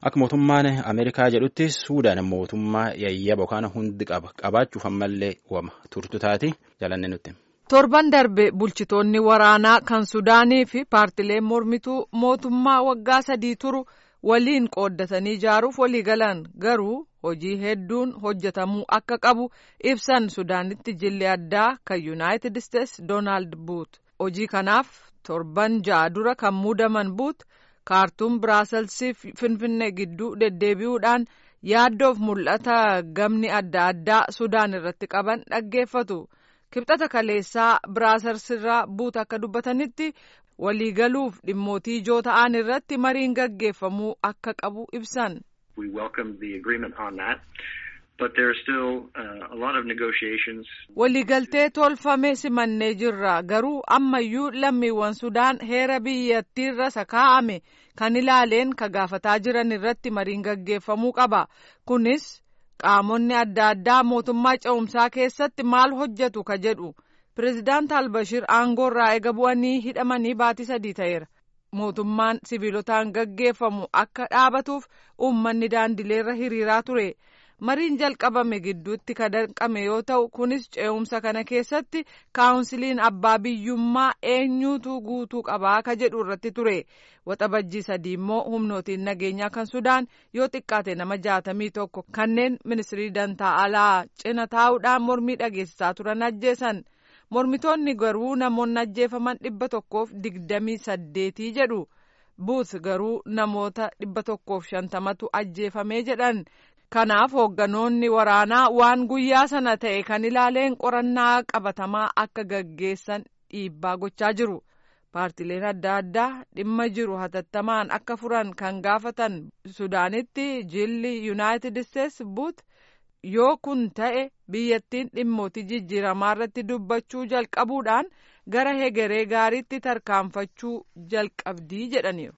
Akka mootummaan Ameerikaa jedhutti Suudaan mootummaa yayyaba yookaan hundi qaba qabaachuuf ammallee wama turtu taati jalanne nutti. Torban darbe bulchitoonni waraanaa kan Sudaanii fi paartileen mormituu mootummaa waggaa sadii turu waliin qooddatanii ijaaruuf walii galan garuu hojii hedduun hojjetamuu akka qabu ibsan Sudaanitti jilli addaa kan Yuunaayitid Isteets Doonaald Buut hojii kanaaf torban ja'a dura kan muudaman Buut. kaartuum biraaselsii fi finfinnee gidduu deddeebi'uudhaan yaaddoof mul'ata gamni adda addaa sudaan irratti qaban dhaggeeffatu kibxata kaleessaa biraaselsirraa buut akka dubbatanitti waliigaluuf dhimmootii ijoo ta'an irratti mariin gaggeeffamuu akka qabu ibsan. waliigaltee tolfame simannee jirra garuu ammayyuu lammiiwwan sudaan heera biyyattiirra sakaa'ame kan ilaaleen ka gaafataa jiran irratti mariin gaggeeffamuu qaba kunis qaamonni adda addaa mootummaa ce'umsaa keessatti maal hojjetu ka jedhu pireezidaant albashir aangoorraa eega bu'anii hidhamanii baatii sadii ta'eera mootummaan sibiilotaan gaggeeffamu akka dhaabatuuf uummanni daandileerra hiriiraa ture. mariin jalqabame gidduutti ka danqame yoo ta'u kunis ce'umsa kana keessatti kaawunsiliin abbaa biyyummaa eenyuutu guutuu qabaa ka jedhu irratti ture waxabajjii sadii immoo humnootiin nageenyaa kan sudaan yoo xiqqaate nama jaatamii tokko kanneen ministirii dantaa alaa cina taa'uudhaan mormii dhageessisaa turan ajjeesan mormitoonni garuu namoonni ajjeefaman dhibba tokkoof digdamii saddeetii jedhu buut garuu namoota dhibba tokkoof shantamatu ajjeefamee jedhan. kanaaf hoogganoonni waraanaa waan guyyaa sana ta'e kan ilaaleen qorannaa qabatamaa akka gaggeessan dhiibbaa gochaa jiru paartileen adda addaa dhimma jiru hatattamaan akka furan kan gaafatan sudaanitti jilli yuunaayitid isteets buut yoo kun ta'e biyyattiin dhimmootii jijjiiramaa irratti dubbachuu jalqabuudhaan gara hegeree gaariitti tarkaanfachuu jalqabdii jedhaniiru.